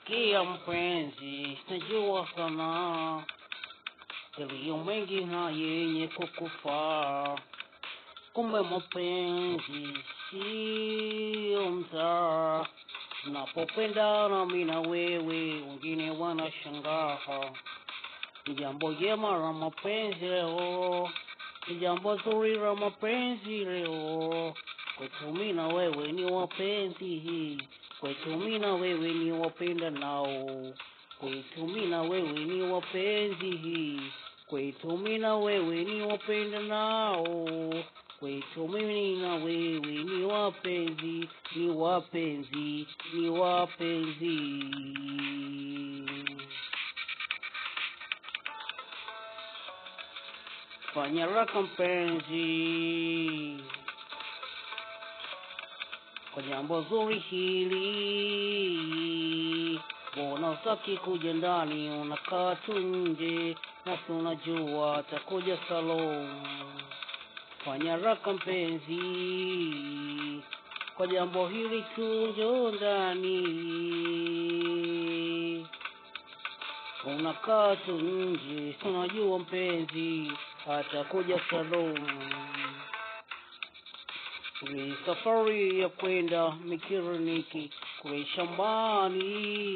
Kia mpenzi, najua sana yaliyo mengi na yenye kukufaa. Kumbe mapenzi sio mzaa, tunapopendana mimi na wewe, wengine wanashangaa. Ni jambo jema la mapenzi leo, ni jambo zuri la mapenzi leo. Kwetu mimi na wewe ni wapenzi, kwetu mimi na wewe ni wapenda nao, kwetu mimi na wewe ni wapenzi, kwetu mimi na wewe ni wapenda nao, kwetu mimi na wewe ni wapenzi, ni wapenzi, ni wapenzi. Fanya raka mpenzi kwa jambo zuri hili, mbona utaki kuja ndani, unakaa tu nje, nasi unajua atakuja salon. Fanya raka mpenzi, kwa jambo hili tu, njoo ndani, unakaa tu nje, si unajua mpenzi atakuja salon. Ni safari ya kwenda Mikiriniki kule shambani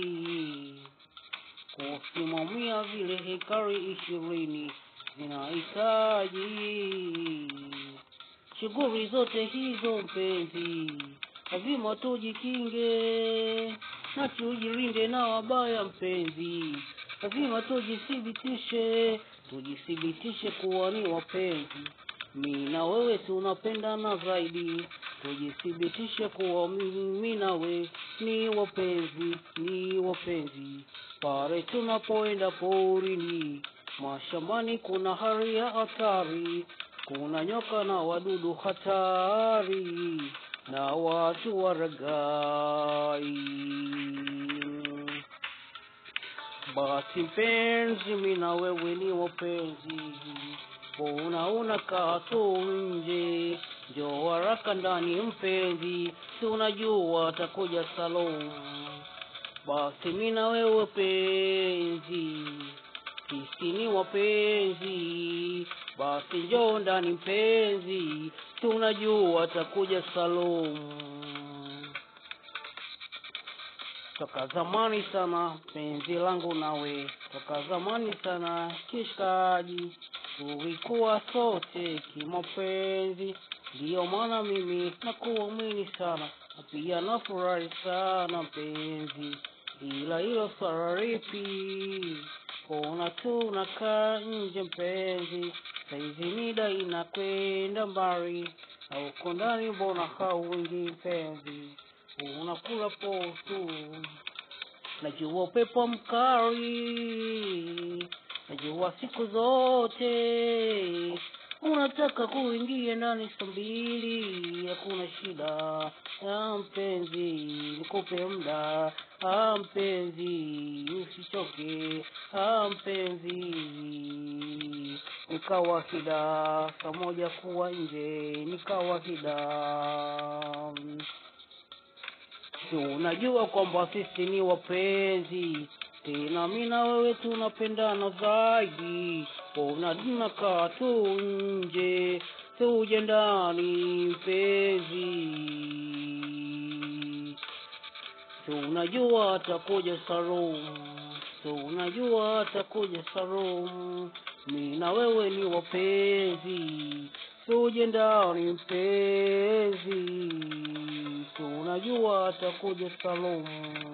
kusimamia vile hekari ishirini zinahitaji shughuli zote hizo mpenzi, lazima tujikinge na tujilinde na wabaya mpenzi, lazima tujithibitishe, tujithibitishe kuwa ni wapenzi mimi na wewe tunapendana zaidi, tujithibitishe kuwa mimi na wewe ni wapenzi, ni wapenzi. Pale tunapoenda porini, mashambani, kuna hali ya hatari, kuna nyoka na wadudu hatari na watu waragai. Basi mpenzi, mimi na wewe ni wapenzi Mbona unakaa tu nje? Njoo haraka ndani mpenzi, si unajua atakuja salon. Basi mimi na wewe penzi, sisi ni wapenzi. Basi njoo ndani mpenzi, si unajua atakuja salon. Toka zamani sana penzi langu nawe, toka zamani sana kishikaji tulikuwa sote kimapenzi, ndiyo maana mimi nakuamini sana na pia nafurahi sana mpenzi, ila hilo swala lipi? Kona tu unakaa nje mpenzi, saizi mida inakwenda mbali, na uko ndani mbona hauingi mpenzi, unakula potu, najua upepo mkali Najua siku zote unataka kuingia ndani saa mbili, hakuna shida ah, mpenzi, nikupe muda ah, mpenzi, usichoke ah, mpenzi, ni kawaida saa moja kuwa nje, ni kawaida si unajua kwamba sisi ni wapenzi tena mimi na wewe tunapendana zaidi, mbona tunakaa tu nje, tuje ndani mpenzi, si unajua atakuja salon, si unajua atakuja salon, mimi na wewe ni wapenzi, tuje ndani mpenzi, si unajua atakuja salon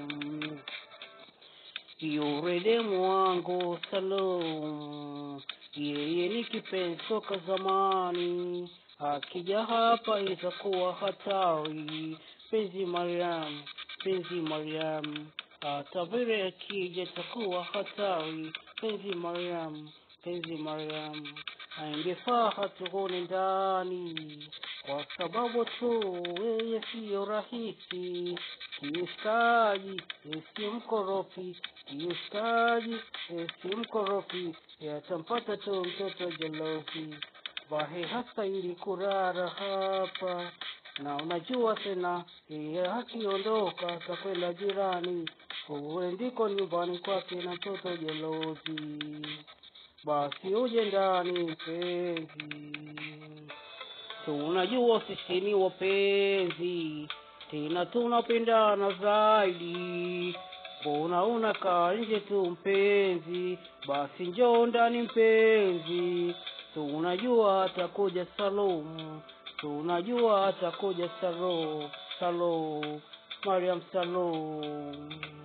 yule mwangu Salum, yeye ni kipenzi toka zamani, akija hapa itakuwa hatari. Penzi Mariam, penzi Mariam, hata vile akija itakuwa hatari. Penzi Mariam, penzi Mariam, aingefaa hatuone ndani, kwa sababu tu yeye siyo rahisi kiustaji, si mkorofi kiustaji, si mkorofi, yatampata tu mtoto jalofi. Bahe hasa ili kurara hapa na unajua tena yeye akiondoka atakwenda jirani Uwe ndiko nyumbani kwake na mtoto jelozi, basi uje ndani mpenzi. Tunajua sisi ni wapenzi, tena tunapendana zaidi. Mbona unakaa nje tu mpenzi? Basi njoo ndani mpenzi. Tunajua atakuja Salum, tunajua atakuja Salo, Salo, Mariam Salum.